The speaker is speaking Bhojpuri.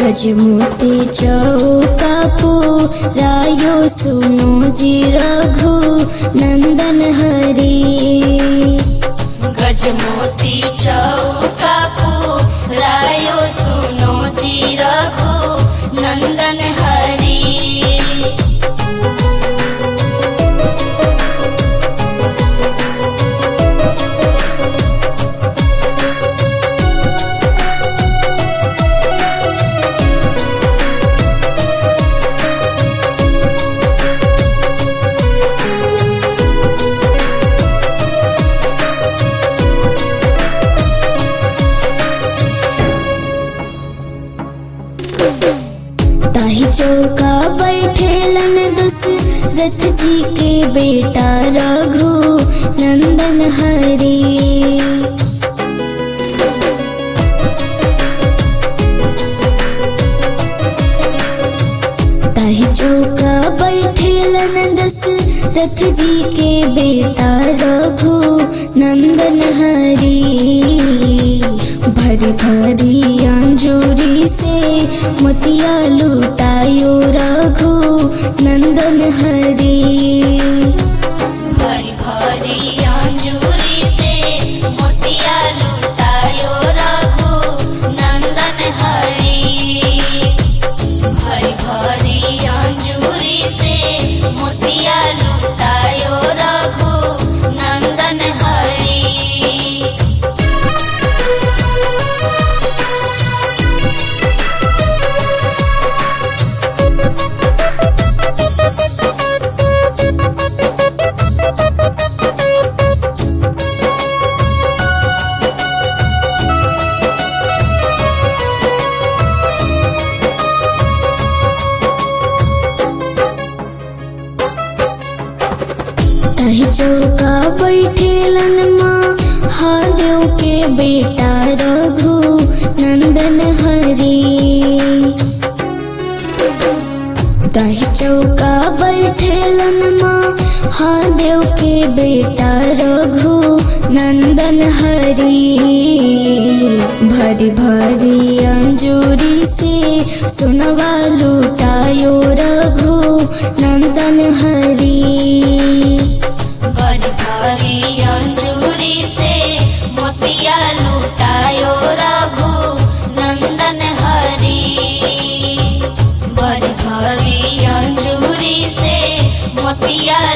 गजमोती चौकापू रायो सुनो जी रघु नंदन हरी गजमोती चौकापू रायो सुनो जी रघु नंदन हरी ताही चौका बैठेलन दशरथ जी के बेटा रघु नंदन हरी ताही चौका बैठेलन दशरथ जी के बेटा रघु नंदन हरी भरी भरी अंजूरी से मोतिया लुटायो रघु नंदन हरी भरी भरी अंजूरी से मोतिया लुटायो रघु नंदन हरी भरी भरी अंजूरी से मोतिया लुटायो रघु नंदन हरी ताही चौका बैठेलन माँ हादेव के बेटा रघु नंदन हरी ताही चौका बैठेलन माँ हादेव के बेटा रघु नंदन हरी भरी भरी अंजूरी से सुनवा लुटायो रघु नंदन हरी बड़ी भारी अंजूरी से मोतिया लुटायो रघु नंदन हरी बड़ी भारी अंजूरी से मोतिया